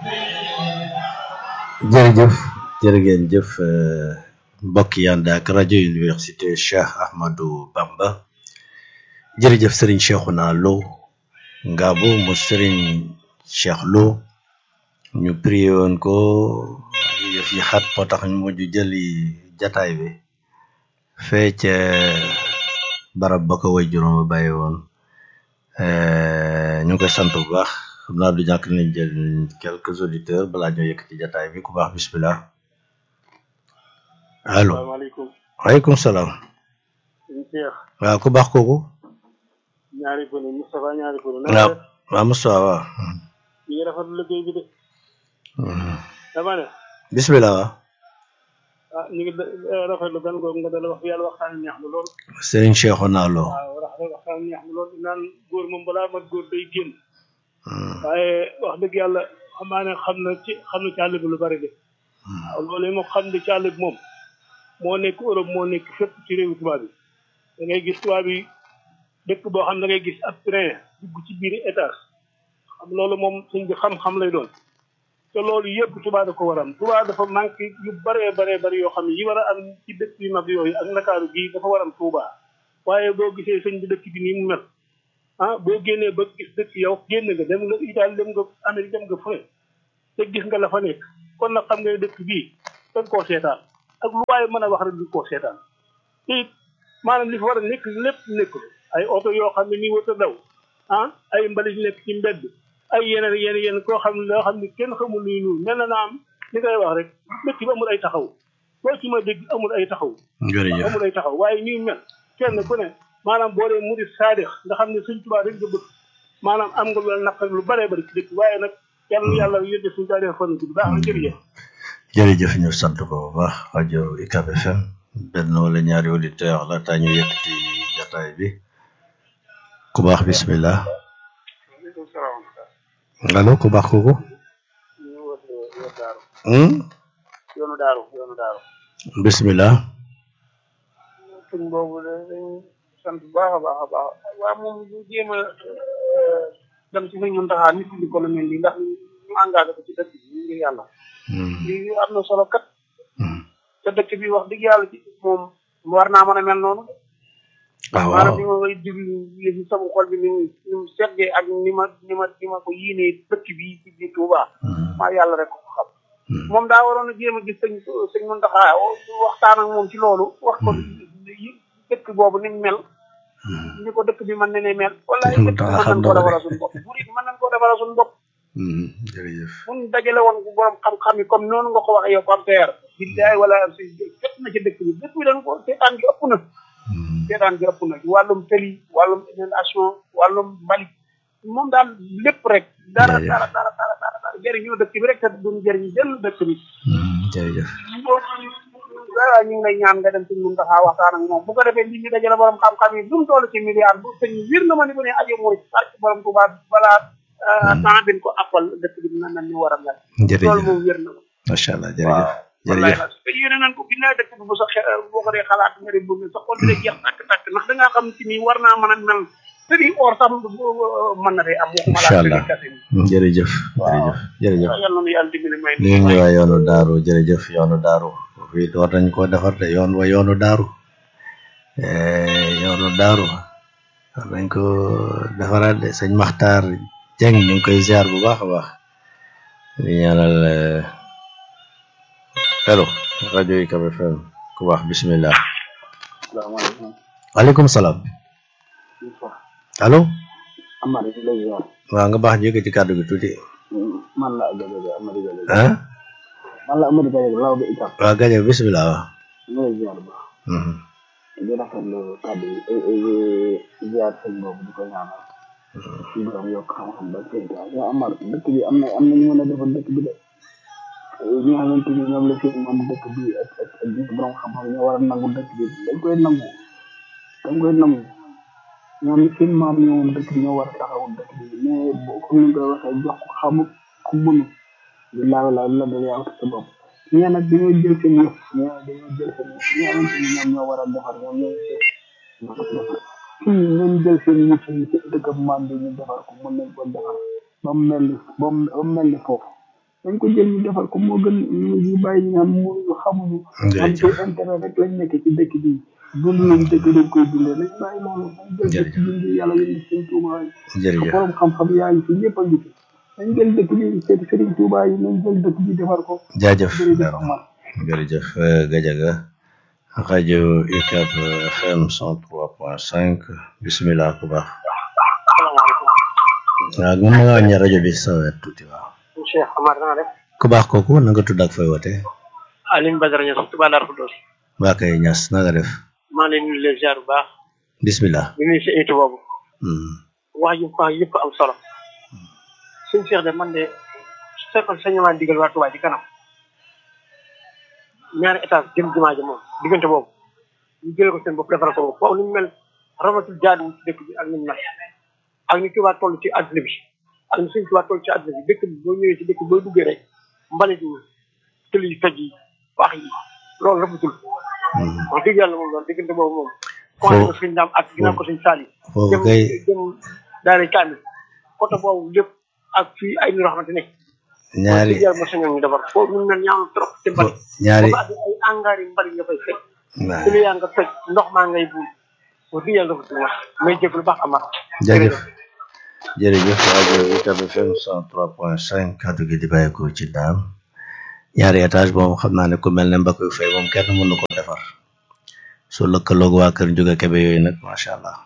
jërëjëf jërë ngeen jëf mbokk yi ànd ak rajo université Cheikh Ahmadou Bamba jërëjëf Serigne Cheikhouna Lo Ngabou mu Serigne Cheikh Lo ñu prié woon ko yëf yi xat moo tax ñu mujj jëli jataay bi fee ca barab ba ko way juróom ba bàyyi woon ñu ngi koy sant bu baax xam naa du ñàkk nañ jël quelques auditeurs balaa ñoo yëkk ci jataay bi ku baax bismillah allo salaamaaleykum waaleykum salaam sëñ Cheikh waaw ku baax kooku ñaari pënu Moustapha ñaari pënu waaw waaw Moustapha waaw ñu ngi rafetlu liggéey bi de dama ne bismillah waaw ah ñu ngi rafetlu gan googu nga dala wax yàlla waxtaan neex na lool Serigne Cheikhouna Lo waaw rafetlu waxtaan neex na lool naan góor moom balaa mat góor day génn waaye wax dëgg yàlla xam naa ne xam na ci xam na ci àll bi lu bari de waaw loolu moom xam ne ci àll bi moom moo nekk Europe moo nekk fépp ci réewu tubaab yi da ngay gis tubaab yi dëkk boo xam da ngay gis ab train dugg ci biir étage xam loolu moom suñ bi xam-xam lay doon te loolu yëpp tubaab da ko war a am tubaab dafa manqué yu bëree baree bëri yoo xam ne yi war a am ci dëkk yu mag yooyu ak ndakaaru gii dafa war a am tuubaa waaye boo gisee sëñ bi dëkk bi nii mu mel ah boo génnee ba gis dëkk yow génn nga dem nga Italie dem nga Amérique dem nga fu ne te gis nga la fa nekk kon nag xam nga dëkk bii dañ koo seetaan ak lu waaye mën a wax rek du koo seetaan te it maanaam li fa war a nekk lépp nekkul ay oto yoo xam ne nii wata daw ah ay mbalit nekk ci mbedd ay yeneen yeneen yeneen koo xam ne loo xam ne kenn xamul luy nuyu mel na naa am li ngay wax rek dëkk bi amul ay taxaw loo ci ma dégg amul ay taxaw jërëjëf amul ay taxaw waaye nii mel kenn ku ne maanaam boo dee murid saadix nga xam ne suñ tubaab rek nga bëgg maanaam am nga lu naqar lu bëree bëri ci dëkk waaye nag yàlla na yàlla yóbbe suñu saadix fan bu baax na jërëjëf jërëjëf ñu sant ko bu baax rajo UCAB FM benn wala ñaari auditeur la taa ñu yëkkati jataay bi ku baax bismillah waaleykum salaam allo ku baax kooku ñu woote yoonu daaru hmm? yoonu daaru yoonu daaru bismillah suñ boobu de dañ sant bu baax a baax a baax waaw moom ñu jéem a dem ci suñ mën taxaa nit di ko lu mel nii ndax ñu engagé ko ci dëkk bi ngir yàlla Hmm. lii am na solo kat Hmm. te dëkk bi wax dëgg yàlla ci moom war naa mën a mel noonu waaw maanaam waaw ni ma koy diglu yëfi sama xol bi ni mu ni mu seddee ak ni ma ni ma ni ma ko yéenee dëkk bi ci biir Touba Hmm. maa yàlla rek ko xam Hmm. moom daa waroon a jéem a gis sëñ sëñ Mountakha waxtaan ak moom ci loolu wax ko yi- dëkk boobu ni mu mel Hmm. ni ko dëkk bi mën na ne mel wala Sëñ dëkk bi Mountakha mën xam nañ na koo ko de. defaral suñu bopp bu mën nañ koo defaral suñu bopp Hmm. jërëjëf mun dajale woon bu borom xam-xam yi comme noonu nga ko waxee yow comme père billaay wala si jot na ci dëkk bi dëkk bi dañ ko seetaan gi ëpp na Hmm. seetaan gi ëpp na ci wàllum tëli wàllum inondation wàllum mbalit moom daal lépp rek dara Jërëjëf. dara dara dara dara dara jëriñoo dëkk bi rek te duñ jëriñ jël dëkk bi Hmm. jërëjëf waaw ñu ngi lay ñaan nga dem ci mun taxaa waxtaan ak moom bu ko defee nit ñi dajale borom xam-xam yi bu mu toll ci milliard bu sëñ wir na ma ni bu ne ajo mooy parce que borom Tuubaa balaa temps bin ko appal dëkk bi na nan ni war a mel loolu jërëjëf moom wér na ma macha allah jërëjëf wallaay jërëjëf la te yéene nañ ko billaay dëkk bi bu sa xe boo ko dee xalaat nga di bëgg sa xol bi day jeex tàkk tàkk ndax da ngaa xam ci nii war naa mën a mel te di or sax mën na fee am waxuma Incha laa allah. tëri kase jërëjëf Waaw. jërëjëf jërëjëf yàlla na yàlla dimbali may ñu ngi waa yoonu daaru jërëjëf yoonu daaru fii war nañ koo defar de yoon wa yoonu daaru Eh, yoonu daaru war nañ ko defaraat de sëñ Maxtaar Jeng ñu ngi koy ziar bu baax a baax di ñaanal eh, hello rajo UCAB FM ku baax bismillah salaamaaleykum waaleykum salaam allo Amady di lay ziar waaw nga baax jóge ci kàddu gi tuuti man la Gajaga Amady Gajaga ah man la Amady Gajaga law bi itam waaw gajo bismillah waaw ñu lay ziar bu baax Mhm. di rafetlu kàddu yi ay ay ziar sëñ boobu di ko ñaanal ci borom yokk xam-xam ba sëñ Tuubaa yow Amar dëkk bi am na am na ñu mën a defar dëkk bi de ñi nga xamante ni ñoom la fi moom dëkk bi ak ak ak ñi borom xam-xam ñoo war a nangu dëkk bi dañ koy nangu dañ koy nangu ñoom seen maam ñoom dëkk bi ñoo war a taxawu dëkk bi mais boo comme ni nga koy waxee jox ko xamu ku mënu di laaw laaw la da yaa sa bopp ñee nag dañoo jël seen yëf ñee dañoo jël seen yëf ñi nga xamante ni ñoom ñoo war a defar ñoom ñooy defar fii nañ jël seen yëf yi ci dëkk maam bi ñu defar ko mën nañ ko defar ba mu mel ni ba mu ba mu mel ni foofu dañ ko jël ñu defar ko moo gën ñu ñu bàyyi ñu naan mënuñu xamuñu am ci intérêt rek lañ nekk ci dëkk bi dund nañ dëkk dañ koy dundee nañ bàyyi loolu dañ jël dëkk bi ngir yàlla yéen seen Tuuba yi jërëjëf borom xam-xam yaa ngi fi ñëpp a ngi fi dañ jël dëkk bi seet Sëriñ Tuuba yi nañ jël dëkk bi defar ko jaajëf jërëjëf Omar jërëjëf Gajaga rajo UCAB FM 103.5 bisimilah ku baax waaw mën nga wàññi rajo bi sa wet tuuti waaw Cheikh Amar na nga def ku baax kooku na nga tudd ak fooy wote Aline Badara Niass Touba Darou Khoudoss waa kay ñas na nga def maa leen nuyu leen ziar bu baax bisimilah di nuyu si étu boobu Hmm. wax ji wax yëpp am solo suñ Cheikh de man de su fekkoon sañ maa digal waa Touba ci kanam ñaari étage jëm jumaa ji moom diggante boobu ñu jëlee ko seen bopp defal ko boobu foofu ni mu mel ramatul jaadu ci dëkk bi ak ni mu mel ak ni Touba toll ci àdduna bi ak ni suñ Touba toll ci àdduna bi dëkk bi boo ñëwee ci dëkk bi boo duggee rek mbalit yi tël yi toj yi wax yi loolu rafetul Hmm. wax dëgg yàlla moom loolu diggante boobu moom Foo- commencé ko suñ daam ak ginnaaw ko suñ saali foofu jëm kay jëm daara kaamil côté boobu lépp ak fii ay nit yoo xamante ne ñaari wax dëgg yàlla mo sañoon ñu defar foofu ñu mel ñaaw na trop te mbali ñaari ba ay engrais yi mbali nga fay fekk waaw ci lu yaa nga toj ndox maa ngay buul wax dëgg yàlla dafa wax may jëf lu baax amaat jërëjëf jërëjëf rajo UCAB FM 103.5 kaddu gi di bàyyeekoo ci daam ñaari étage moom xam naa ne ku mel ne Mbakoy Faye moom kenn mënu ko defar su lëkkaloog waa kër Njuga Kebe yooyu nag macha allah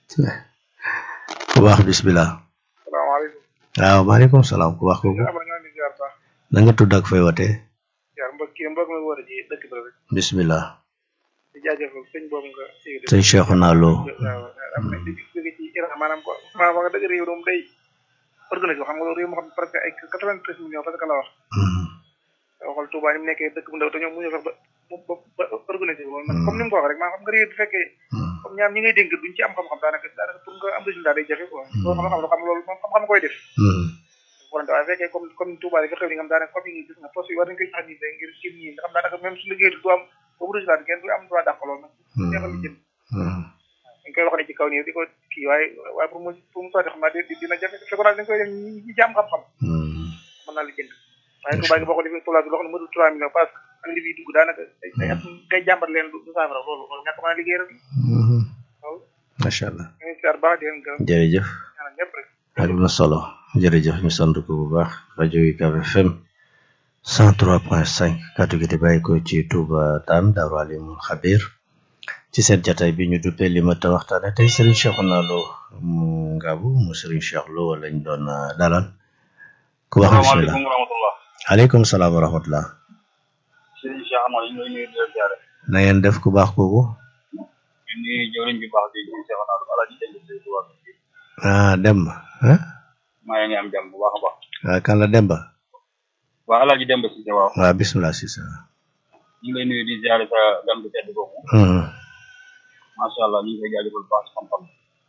ku baax bisimilah salaamaaleykum waaw maaleykum salaam ku baax kooku ama naa ni ziar baax na nga tudd ak fay wote ziar mbokk kii mbokk mi war a ji dëkk bi rek bisimilah di jaajëfal sëñ boobu nga yëgati sëñ Cheikhouna Lo waaw am na di jóge ci Iran maanaam ko maanaam wax dëgg réew moom day organisé xam nga loolu réew moo xam ne presque ay quatre-vingt-treize millions parce que la wax Hmm. waxal Touba ni mu nekkee dëkk bu ndaw te ñoom mu ñu fex ba ba ba organisé loolu nag comme ni mu ko wax rek maanaam xam nga réew bu fekkee Hmm. comme ñaar ñi ngay dénk duñ ci am xam-xam daanaka daanaka pour nga am résultat day jafe quoi loolu xam nga xam loolu moom xam-xam koy def Hmm. volonté waaye fekkee comme comme Touba rek xew li nga xam daanaka comme yi gis nga poste yi war nañ koy jox nit ñi ngir ngir ñi nga xam daanaka même su liggéey du am boobu résultat kenn du am droit dàq loolu nag neexal li jëm Hmm. dañ koy wax ne ci kaw nii di ko kii waaye waaye pour mu pour mu sotti xam naa di dina jafe fekkoon naa dañ koy def ñi ñi ci am xam-xam Hmm. mën naa li jënd waaye Touba gi boo ko defee Touba gi loo xam ne mënul trois millions parce que ak li fiy dugg daanaka ay ay at ngay jàmbat leen du saafara loolu loolu ñàkk mën a liggéey rek Hmm. waaw macha allah ñu ngi siyaar baax di leen gërëm jërëjëf ñaanal ñëpp rek ak na solo jërëjëf ñu sant ko bu baax rajo UCAB FM 103.5 kaddu gi di bàyyi ko ci Touba Daan Daaru Alimul Xabir ci seen jataay bi ñu duppee li ma ta waxtaane tey Serigne Cheikhouna Lo mu Ngaabu mu Serigne Cheikh Lo lañ doon uh, dalal ku wax bismillah salaamaaleykum wa rahmatullah aleykum salaam wa rahmatullah sëriñ Cheikh Amar ñu ngi lay nuyu di la ziare na ngeen def ku baax kooku ñu nuyu jëwriñ bi baax di ñu Cheikh Amar ala ji jënd sëriñ Tuubaa ah Demba ah maa ngi am jàmm bu baax a baax ah kan la Demba waa alaaji Demba Cissé waaw waaw bismillah si sa ñu ngi lay nuyu di ziare sa gan bu tedd boobu Hmm. macha allah ñu ngi koy jaajëfal bu baax ci xam-xam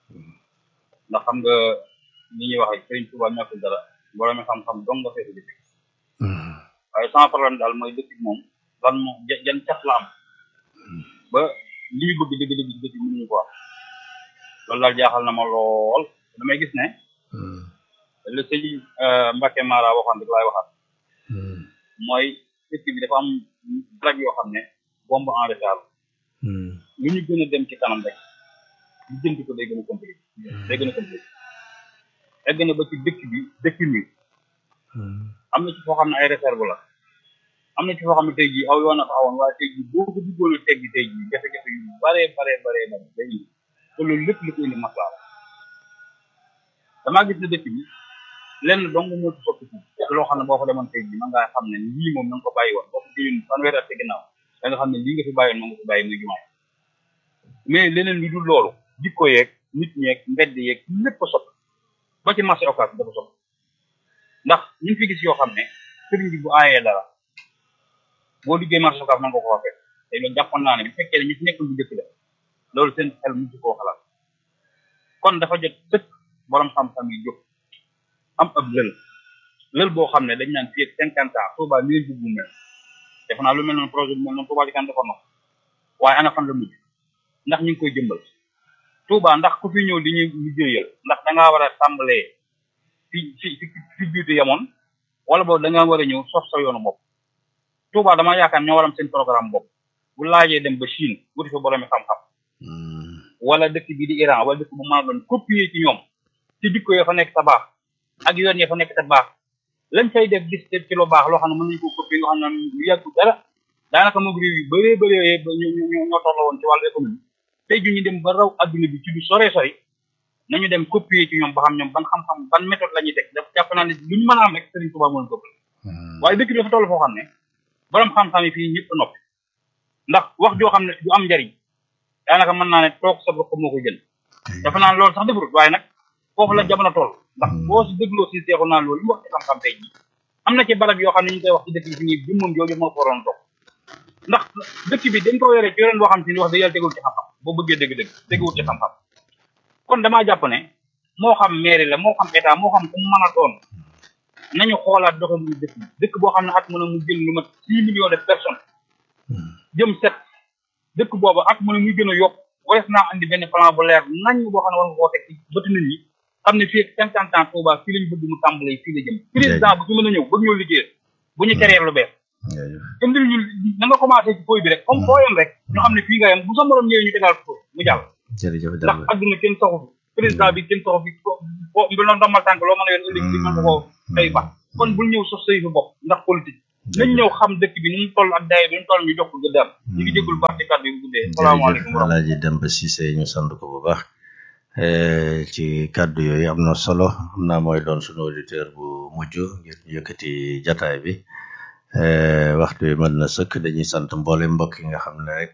ndax xam nga ni ñuy waxee sëriñ Tuubaa ñàkkul dara borom xam-xam dong nga fekk dëkk Hmm. waaye sans problème daal mooy dëkk bi moom lan moo ja- jan cat la am ba li ñu bëgg dëgg dëgg dëgg mënuñu ko wax loolu daal jaaxal na ma lool damay gis ne Hmm. le sëñ Mbacke Mara waxoon rek laay waxaat Hmm. mooy dëkk bi dafa am drag yoo xam ne bombe en retard Hmm. lu ñu gën a dem ci kanam rek lu jënd ko day gën a compliqué day gën a compliqué egg na ba ci dëkk bi dëkk bi Hmm. am na ci foo xam ne ay réserve la am na ci foo xam ne tey jii aw yoon a fa awoon waaye tey jii boo ko duggoon a teggi tey jii jafe-jafe yu bare bare bare bare day indi te loolu lépp li ko indi maslaa la damaa gis ne dëkk bi lenn dong moo ci soppi te loo xam ne boo ko demoon tey jii man ngaa xam ne lii moom na nga ko bàyyi woon boo ko jëlee fanweeri at ci ginnaaw da nga xam ne lii nga fi bàyyi woon moom nga fi bàyyi muy jumaay mais leneen lu dul loolu jikko yeeg nit ñeeg mbedd yeeg lépp a soppi ba ci marché occas dafa soppi ndax ñu ngi fi gis yoo xam ne sëriñ bi bu aayee dara boo liggéey marché occas mën nga ko waxee te loolu jàppoon naa ne bu fekkee ne ñu fi nekk bu njëkk la loolu seen xel mu ci koo xalaat kon dafa jot sëkk borom xam-xam yi jóg am ab lël lël boo xam ne dañ naan fii ak cinquante ans Touba nii lañ bëgg mu mel defe naa lu mel noonu projet bi mel noonu Touba ci kan defoon na ko waaye ana fan la mujj ndax ñu ngi koy jëmbal Touba ndax ku fi ñëw di ñu liggéeyal ndax da ngaa war a tàmbalee fi fi fi fi juuti yamoon wala boobu da nga war a ñëw sos sa yoonu bopp Touba dama yaakaar ñoo war am seen programme bopp bu laajee dem ba Chine wuti fa boroomi xam-xam wala dëkk bi di Iran wala dëkk bu mën a doon copier ci ñoom ci jikko ya fa nekk ta baax ak yoon ya fa nekk ta baax lañ fay def gis ci lu baax loo xam ne mën nañu ko copier nga xam ne lu yàggu dara daanaka moom réew yu bëree bëree ba ñu ñu ñoo tolloo woon ci wàllu économie tey ju ñu dem ba raw adduna bi ci lu sore sori nañu dem copier ci ñoom ba xam ñoom ban xam-xam ban méthode la ñuy teg daf jàpp naa ne lu ñu mën a am rek Serigne Touba mën ko waaye dëkk bi dafa toll foo xam ne borom xam-xam yi fii ñëpp noppi ndax wax joo xam ne du am njariñ daanaka mën naa ne toog sa bopp moo ko jël dafa naan loolu sax defarut waaye nag foofu la jamono toll ndax boo si dégloo si seexu naan loolu li mu wax ci xam-xam tey jii am na ci barab yoo xam ne ñu koy wax ci dëkk bi fi ñuy bi moom jooju moo ko waroon toog ndax dëkk bi dañ ko yore ci yoren boo xam si ni wax dëgg yàlla tegul ci xam-xam boo bëggee dëgg-dëgg teguwul ci xam-xam kon damaa jàpp ne moo xam mairie la moo xam état moo xam ku mu mën a doon nañu xoolaat doxalinu dëkk bi dëkk boo xam ne at mën a mu jël lu mat six millions de personnes jëm set dëkk boobu at mën a muy gën a yokk wares naa andi benn plan bu leer nañ boo xam ne war nga koo teg ci bëtu nit ñi xam ne fii ak cinquante ans Touba fii lañ bëgg mu tàmbalee fii la jëm président bu fi mën a ñëw bëgg ñoo liggéey bu ñu créer lu bees indil ñu na nga commencé ci fooy bi rek comme foo yem rek ñu xam ne fii nga yem bu sa morom ñëwee ñu tegal ko mu jàll jërëjëf ndax adduna kenn soxu fi président bi kenn soxu fi fo mbi loon ndombal tànk loo mën a yoon ëllëg bi mën nga koo tey ba kon bul ñëw sos say fi bopp ndax politique nañ ñëw xam dëkk bi ni mu toll ak daye bi ni mu toll ñu jox ko gëddaam ñu ngi jéggul baax ci kàddu yi bu guddee salaamaaleykum wa Alaaji Demba Cissé ñu sant ko bu baax ci kàddu yooyu am na solo xam naa mooy doon sunu auditeur bu mujj ngir ñu yëkkati jataay bi waxtu bi mën na sëkk dañuy sant mboole mbokk yi nga xam ne rek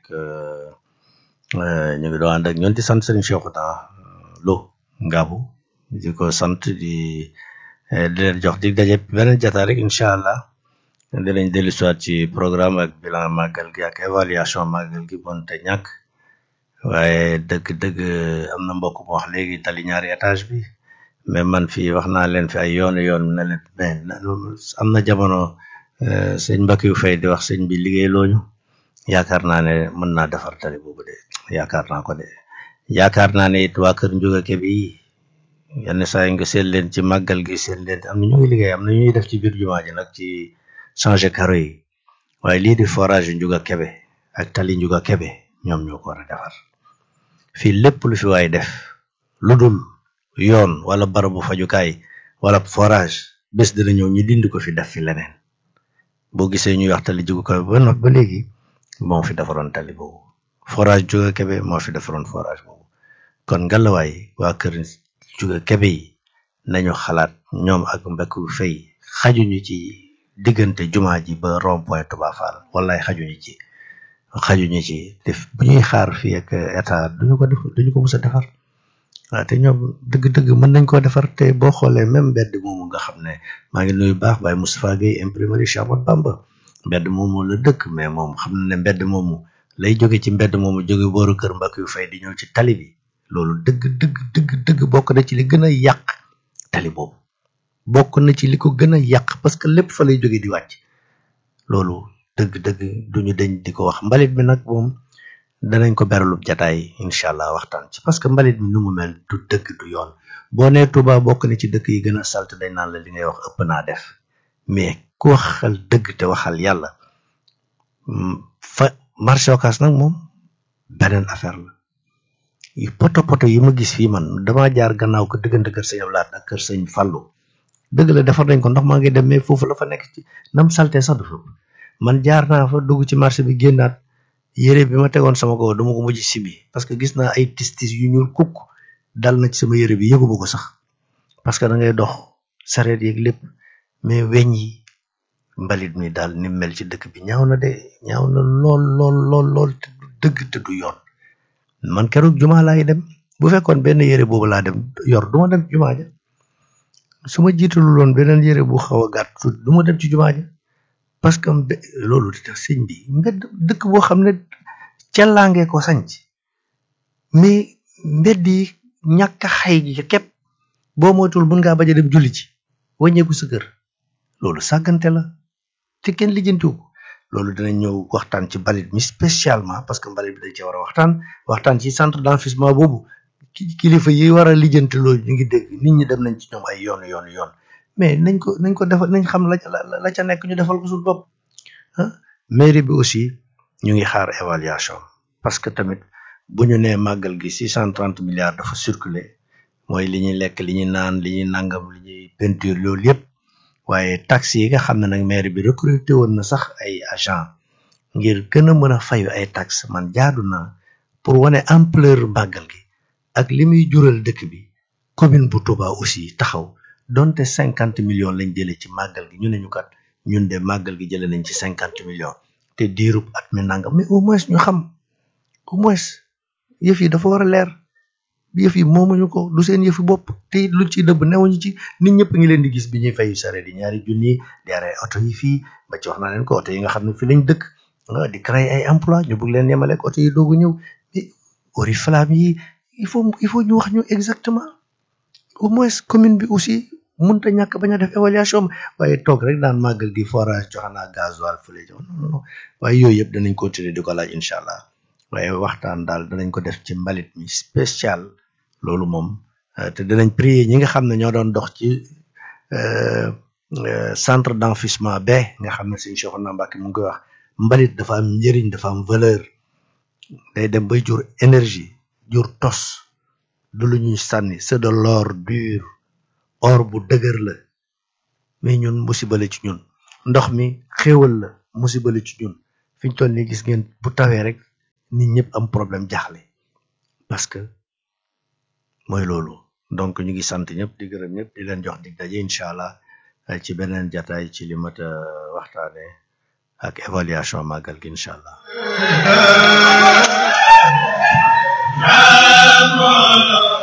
ñu ngi doon ànd ak ñoon di sant Serigne Cheikhouna Lo Ngabou di ko sant di di leen jox di daje beneen jataay rek incha allah dinañ dellu siwaat ci programme ak bilan màggal gi ak évaluation màggal gi bon te ñàkk waaye dëgg-dëgg am na mbokk mu wax léegi tali ñaari étage bi mais man fii wax naa leen fi ay yoonu yoon ne leen mais am na jamono sëñ Mbacke yu fay di wax sëñ bi liggéey looñu yaakaar naa ne mën naa defar tali boobu de yaakaar naa ko de yaakaar naa ne it waa kër Ndiouga Kébé yi yenn saa yi nga seet leen ci màggal gi seet leen am na ñu ngi liggéey am na ñuy def ci biir jumaa ji nag ci changer carreau yi waaye lii di forage Ndiouga Kébé ak tali Ndiouga Kébé ñoom ñoo ko war a defar fii lépp lu fi waay def lu dul yoon wala barabu fajukaay wala forage bés dina ñëw ñu dindi ko fi def fi leneen boo gisee ñuy wax tali Ndiouga Kébé ba no ba léegi moo fi defaroon tali boobu forage Ndiouga Kébé moo fi defaroon forage boobu kon ngalawaay waa kër Ndiouga Kébé yi nañu xalaat ñoom ak mbekk fay xajuñu ci diggante jumaa ji ba rond point Touba Fall wallaay xajuñu ci xajuñu ci def bu ñuy xaar fii ak état duñu ko def duñu ko mës a defar waaw te ñoom dëgg-dëgg mën nañ koo defar te boo xoolee même mbedd moomu nga xam ne maa ngi nuyu baax Baye Moustapha Gueye imprimerie Cheikh Ahmadou Bamba mbedd moomu la dëkk mais moom xam na ne mbedd moomu lay jóge ci mbedd moomu jóge booru kër mbakk yu fay di ñëw ci tali bi loolu dëgg dëgg dëgg dëgg bokk na ci li gën a yàq tali boobu bokk na ci li ko gën a yàq parce que lépp fa lay jóge di wàcc loolu dëgg-dëgg duñu deñ di ko wax mbalit mi nag moom danañ ko beralub jataay incha allah waxtaan ci parce que mbalit mi nu mu mel du dëgg du yoon boo nee Touba bokk na ci dëkk yi gën a salte dañ naan la li ngay wax ëpp naa def mais ku waxal dëgg te waxal yàlla fa marché Ocass nag moom beneen affaire la yu poto poto yi ma gis fii man dama jaar gannaaw ko diggante kër sëñ Ablaat ak kër sëñ Fallou dëgg la defar nañ ko ndox maa ngi dem mais foofu la fa nekk ci nam salte sax du fa man jaar naa fa dugg ci marché bi génnaat yére bi ma tegoon sama kaw dama ko mujj sibi parce que gis naa ay tis tis yu ñuul kukk dal na ci sama yére bi yëguma ko sax parce que da ngay dox sareet yeeg lépp mais weñ yi mbalit mi daal ni mel ci dëkk bi ñaaw na de ñaaw na lool lool lool lool te du dëgg te du yoon man keroog jumaa laay dem bu fekkoon benn yére boobu laa dem yor du ma dem jumaa ja su ma jiitalu loon beneen yére bu xaw a gàtt tuuti du ma dem ci jumaa ja parce que loolu di tax sëñ bi mbedd dëkk boo xam ne cellaangee ko sanc mais mbedd yi ñàkk a xay gi képp boo moytul mën ngaa bañ a dem julli ci wàññeeku sa kër loolu sàggante la te kenn lijjantiwu ko loolu dinañ ñëw waxtaan ci mbalit mi spécialement parce que mbalit bi dañ ci war a waxtaan waxtaan ci centre d'enfouissement boobu kilifa yi war a lijjanti loolu ñu ngi dégg nit ñi dem nañ ci ñoom ay yoon yoon yoon mais nañ ko nañ ko defal nañ xam la la la ca nekk ñu defal ko suñu bopp ah mairie bi aussi ñu ngi xaar évaluation parce que tamit bu ñu nee màggal gi six cent trente milliards dafa circuler mooy li ñuy lekk li ñuy naan li ñuy nangam li ñuy peinture loolu yëpp waaye taxes yi nga xam ne nag mairie bi recruté woon na sax ay agent ngir gën a mën a fayu ay taxes man jaadu na pour wane ampleur màggal gi ak li muy jural dëkk bi commune bu Touba aussi taxaw donte cinquante millions lañ jëlee ci màggal gi ñu ne ñu kat ñun de màggal gi jëlee nañ ci cinquante millions te diirub at mi nangam mais au moins ñu xam au moins yëf yi dafa war a leer yëf yi moomuñu ko du seen yëfi bopp te it luñ ciy dëbb newuñu ci nit ñëpp ngi leen di gis bi ñuy fayu sare di ñaari junni di arrêté oto yi fii ba ci wax naa leen ko oto yi nga xam ne fi lañ dëkk di créer ay emploi ñu bëgg leen yemale oto yi doogu ñëw mais oriflamme yi il faut il faut ñu wax ñu exactement au moins commune bi aussi mënta ñàkk bañ a def évaluation waaye toog rek daan màggal gi forage joxe naa gasoil fële jox non non waaye yooyu yëpp danañ continuer di ko laaj incha allah waaye waxtaan daal danañ ko def ci mbalit mi spécial loolu moom te danañ prier ñi nga xam ne ñoo doon dox ci centre d'enfouissement ba nga xam ne suñu Cheikhouna Mbacké mu ngi koy wax mbalit dafa am njëriñ dafa am valeur day dem bay jur énergie jur tos du lu ñuy sànni c'est de l'or dur or bu dëgër la mais ñun musiba la ci ñun ndox mi xéewal la musiba la ci ñun fi ñu toll nii gis ngeen bu tawee rek nit ñëpp am problème jaaxle parce que mooy loolu donc ñu ngi sant ñëpp di gërëm ñëpp di leen jox dig daje incha allah ci beneen jataay ci li mat a waxtaane ak évaluation màggal gi incha allah